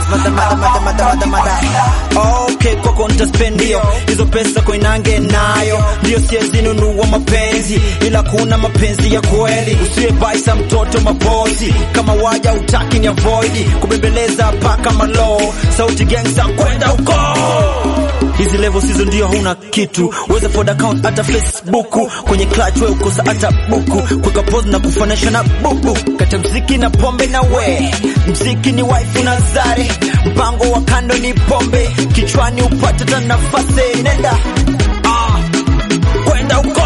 mada mada mada mada mada mada okay kwako nitaspendio hizo pesa koinange nayo ndio siezi nunua mapenzi ila kuna mapenzi ya kweli usiwe baisa mtoto mabozi kama waja utaki ni avoidi kubembeleza paka malo sauti gangsta kwenda uko hizi level sizo ndio huna kitu weza ford account hata facebook kwenye clutch we ukosa hata buku kuweka pose na kufanisha na bubu kata mziki na pombe na we mziki ni wife na zare mpango wa kando ni pombe kichwani upate ta nafasi nenda ah, kwenda uko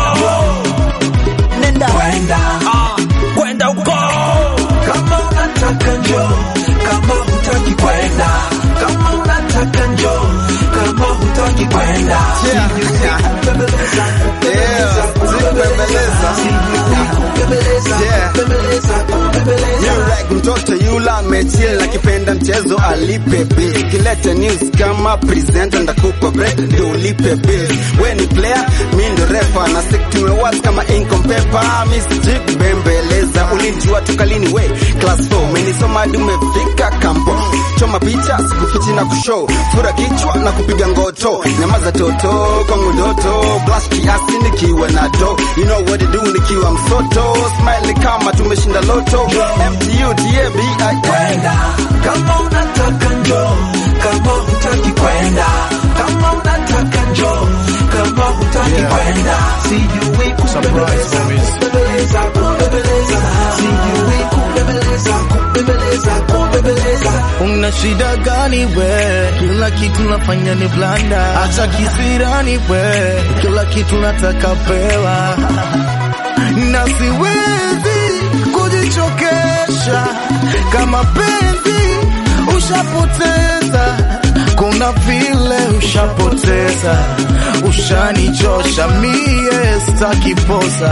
nenda Kwenda. ah, kwenda huko Kama unataka njoo, kama hutaki kwenda. Kama unataka njoo, kama hutaki kwenda. Yeah. Kubembeleza, Yeah, kubembeleza. kubembeleza, Yeah. kubembeleza, kubembeleza. You like mtoto yula amechill akipenda mchezo alipe bill. Kilete news kama presenter ndakupa break ndio ulipe bill. We ni player, mi ndo refa na stick tumewas kama ink on paper. Miss Jig bembeleza, ulinijua toka lini we class 4 umenisoma hadi umefika kampo. Choma picha sikufichi na kushow, fura kichwa na kupiga ngoto, nyamaza toto kwangu ndoto, blush kiasi nikiwa na do, you know what to do nikiwa msoto, smile kama tumeshinda loto, MTU DABI kwenda kama unataka njoo kama hutaki kwenda kama unataka njoo kama hutaki kwenda sijui kubembeleza kubembeleza kubembeleza sijui kubembeleza kubembeleza kubembeleza Una shida gani we? Kila kitu nafanya ni blanda, acha kisirani we, kila kitu nataka pewa na siwezi kujichokesha kama penzi ushapoteza, kuna vile ushapoteza, ushanichosha mie, staki posa,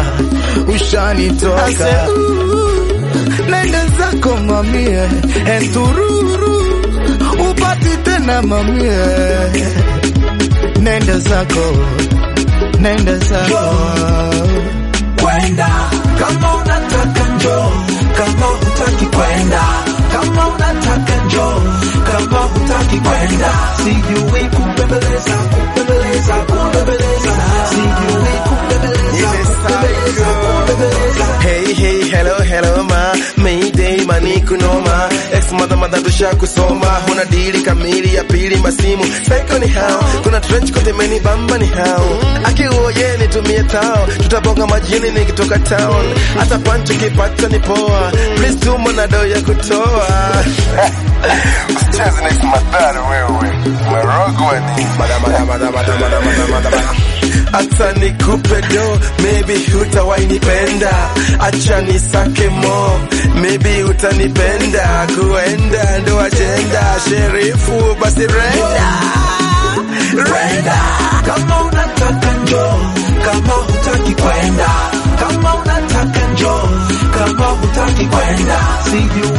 ushanitoka nenda zako mamie entururu upati tena mamie nenda zako nenda zako kwenda kama unataka njoo kama hutaki kwenda kama unataka njoo kama hutaki kwenda sijui kubembeleza kubembeleza kubembeleza sijui kubembeleza kubembeleza kubembeleza Hey, hey, hello, hello, ma Mayday, mani kunoma Ex mother mother tusha kusoma Huna dili kamili ya pili masimu Psycho ni hao Kuna trench kote meni bamba ni hao Aki uoye nitumie tao Tutabonga majini nikitoka town Hata pancho kipata ni poa Please tuma na do ya kutoa Usicheze next madhara wewe Marogwa ni Mada mada mada mada mada mada mada mada hata nikupe do maybe hutawainipenda acha nisake mo maybe utanipenda kuenda ndo ajenda sherifu basi renda kwenda kama unataka njoo kama hutaki kwenda kama unataka njoo kama hutaki kwenda sijui